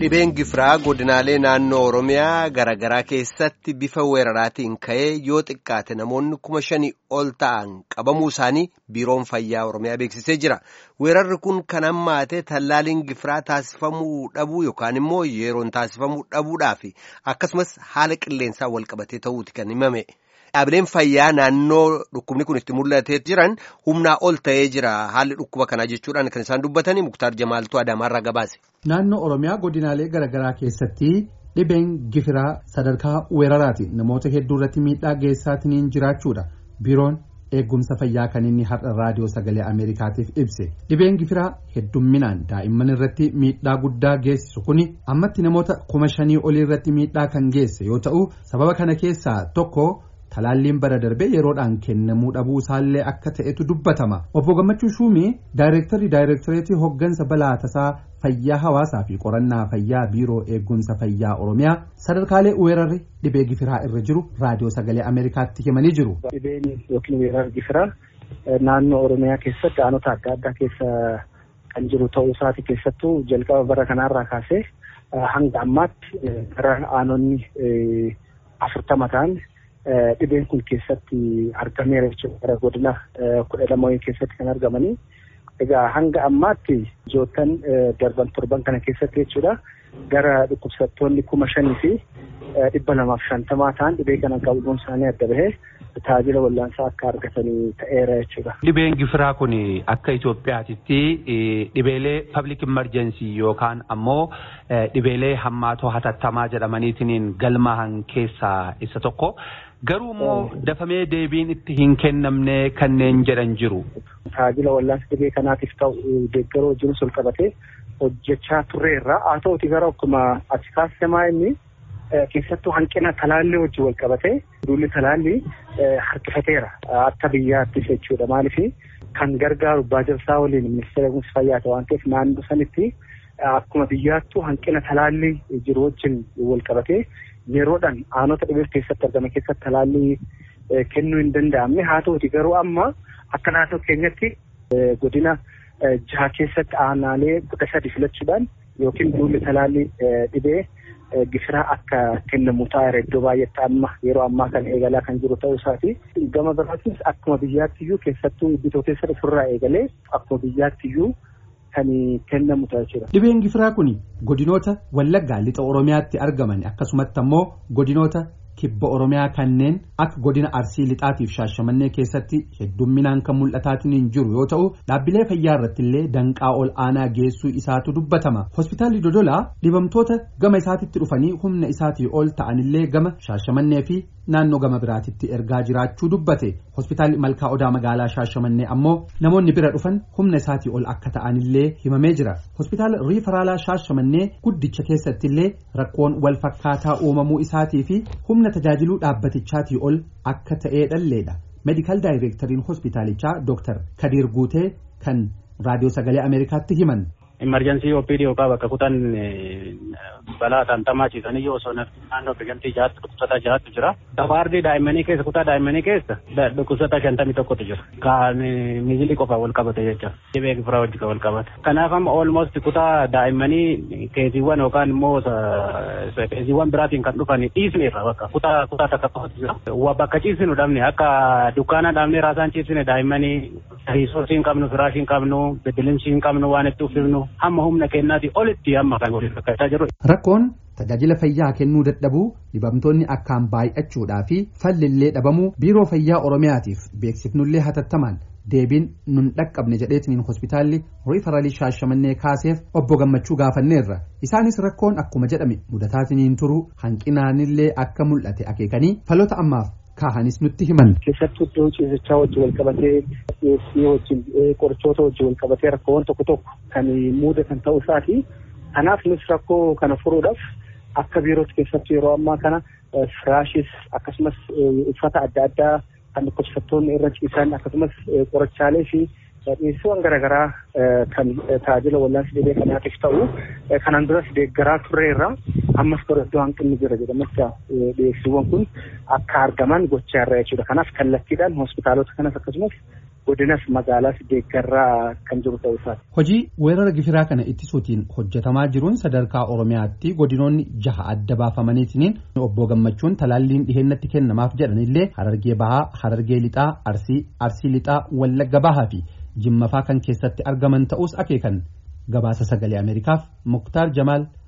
Dhibeen gifiraa godinaalee naannoo Oromiyaa garaagaraa keessatti bifa weeraraatiin ka'ee yoo xiqqaate namoonni kuma shanii ol ta'an qabamuu isaanii biiroon fayyaa Oromiyaa beeksisee jira. Weerarri kun kan hammaate tallaaliin gifiraa taasifamuu dhabuu yookaan immoo yeroon taasifamuu dhabuudhaaf akkasumas haala qilleensaa wal qabatee ta'uuti kan himame. Dhaabileen fayyaa naannoo dhukkubni kun itti mul'atee jiran humnaa ol ta'ee jira haalli dhukkuba kanaa jechuudhaan kan isaan dubbatanii Muktaar Jamaaltuu Adaamaarraa gabaase. Naannoo Oromiyaa godinaalee garaagaraa keessatti dhibeen gifiraa sadarkaa weeraraati namoota hedduu irratti miidhaa geessaatiin jiraachuudha biiroon eegumsa fayyaa kan inni har'a raadiyoo sagalee Ameerikaatiif ibse dhibeen gifiraa heddumminaan daa'imman irratti miidhaa guddaa geessisu kuni ammatti namoota kuma shanii olii irratti miidhaa kan geesse yoo ta'u sababa kana keessaa tokko. Talaalliin bara darbee yeroodhaan kennamuu dhabuu isaallee akka ta'etu dubbatama. Obbo Gammachuu Shuumii daayireektarii daayireektareetii hoggansa balaa tasaa fayyaa hawaasaa fi qorannaa fayyaa biiroo eegumsa fayyaa Oromiyaa sadarkaalee weerarri dhibee gifiraa irra jiru raadiyoo sagalee Ameerikaatti himanii jiru. Dhibeen yookiin weerarri gifiraa naannoo Oromiyaa keessatti aanota adda addaa keessa kan jiru ta'uu isaati keessattuu jalqaba bara kanaarraa kaasee hanga ammaatti gara aanonni afurtama ta'an. Dhibeen kun keessatti argameera jechuudha. Gara godina kudha lama keessatti kan argamanii. Egaa hanga ammaatti joottan darban torban kana keessatti jechuudha. Gara dhukkubsattoonni kuma shanii fi dhibba lamaaf shantamaa ta'an dhibee kana qabuun isaanii adda bahee tajaajila wallaansaa akka argatanii ta'eera jechuudha. Dhibeen gifiraa kun akka Itoophiyaatitti dhibeelee public emergency yookaan ammoo dhibeelee hammaatoo hatattamaa jedhamaniitiin galmahan keessaa isa tokko. Garuu immoo dafamee deebiin itti hin kennamne kanneen jedhan jiru. Tajaajila wallaansa dhibee kanaatiif ta'u deeggaroo wajjin ol qabatee hojjechaa turreerra. Haa ta'uti gara akkuma ati kaasisamaa inni keessattuu hanqina talaallii wajjin wal qabatee duulli talaallii harkifateera akka biyyaattis jechuudha. Maaliif kan gargaaru baajabsaa waliin ministeera eegumsa fayyaa waan ta'eef naannoo sanitti akkuma biyyaattuu hanqina talaallii jiru wajjin wal qabatee. yeroodhaan aanota dhibee keessatti argame keessatti talaallii kennuu hin danda'amne haa ta'uti garuu amma akka naannoo keenyatti godina jaha keessatti aanaalee kudha sadi filachuudhaan yookiin duulli talaallii dhibee gifiraa akka kennamu taa'eera iddoo baay'eetti amma yeroo ammaa kan eegalaa kan jiru ta'uu isaati. Gama biraatis akkuma biyyaattiyyuu keessattuu iddoo keessatti ofirraa eegalee akkuma biyyaattiyyuu kan kennamu ta'a jechuudha. Dhibeen gifiraa kun godinoota wallaggaa lixa Oromiyaatti argaman akkasumatti ammoo godinoota kibba Oromiyaa kanneen akka godina Arsii lixaatiif shaashamannee keessatti heddumminaan kan mul'ataatiin hin jiru yoo ta'u dhaabbilee fayyaa irratti illee danqaa ol aanaa geessuu isaatu dubbatama. Hospitaalli Dodolaa dhibamtoota gama isaatitti dhufanii humna isaatii ol ta'anillee gama shaashamannee fi naannoo gama biraatitti ergaa jiraachuu dubbate hospitaalli malkaa odaa magaalaa shaashamannee ammoo namoonni bira dhufan humna isaatii ol akka ta'anillee himamee jira hospitaala riifaraalaa shaashamannee guddicha keessatti illee rakkoon wal fakkaataa uumamuu isaatii fi humna tajaajiluu dhaabbatichaatii ol akka ta'ee dhalleedha meedikaal daayireektariin hospitaalichaa dooktar kadiir guutee kan raadiyoo sagalee ameerikaatti himan. Imarjensii OPD yookaan bakka kutan balaa tantamaa ciisanii yoo osoo naannoo biqiltii jahaatti dhukkubsataa jahaatti jira. Dabaardii daa'immanii keessa kutaa daa'immanii keessa dhukkubsataa shantamii tokkotu jira. Kan miizilii qofa wal qabate jecha. Dhibee gifiraa wajjin wal qabate. Kanaaf amma almost kutaa daa'immanii keesiiwwan yookaan immoo keesiiwwan biraatiin kan dhufan dhiisneerra bakka kutaa kutaa takka qofatu jira. Bakka ciisinu dhabne akka dukkaana dhabne raasaan ciisine daa'immanii riisoosii hin qabnu firaashii hin qabnu beddelimsii hin qabnu waan itti uffifnu hamma humna kennaatii olitti amma kan waliin rakkachaa jiru. Rakkoon tajaajila fayyaa kennuu dadhabuu dhibamtoonni akkaan baay'achuudhaa fi fallillee dhabamuu biiroo fayyaa oromiyaatiif beeksifnullee hatattamaan deebiin nun dhaqqabne jedheetiniin hospitaalli riifaralii shaashamannee kaaseef obbo gammachuu gaafanneerra isaanis rakkoon akkuma jedhame mudataatiniin turuu hanqinaanillee akka mul'ate akeekanii faloota ammaaf kaahanis nutti himan. Keessattuu iddoo ciisichaa wajjin wal qabatee dhiyeessii wajjin qorichoota wajjin wal qabatee rakkoowwan tokko tokko kan mudatan ta'uu isaati. Kanaaf nus rakkoo kana furuudhaaf akka biirootti keessattuu yeroo ammaa kana firaashis akkasumas uffata adda addaa kan dhukkubsattoonni irra ciisan akkasumas qorichaalee fi dhiyeessiiwwan garaagaraa kan tajaajila wal'aansa dhibee kanaatiif ta'u kanaan duras deeggaraa turreerra ammas bara iddoo hanqinni jira jedhametti dhiyeessiiwwan kun akka argaman gochaa irra jechuudha. Kanaaf kallattiidhaan hospitaalota kanas akkasumas godinas magaalaas deeggaraa kan jiru ta'uu isaati. Hojii weerara gifiraa kana ittisuutiin hojjetamaa jiruun sadarkaa Oromiyaatti godinoonni jaha adda baafamaniitiin obbo Gammachuun talaalliin dhiheenyatti kennamaaf jedhanillee Harargee Bahaa, Harargee Lixaa, Arsii, Arsii Lixaa, Wallagga Bahaa fi Jimmafaa kan keessatti argaman ta'us akeekan gabaasa sagalee Ameerikaaf Muktaar Jamaal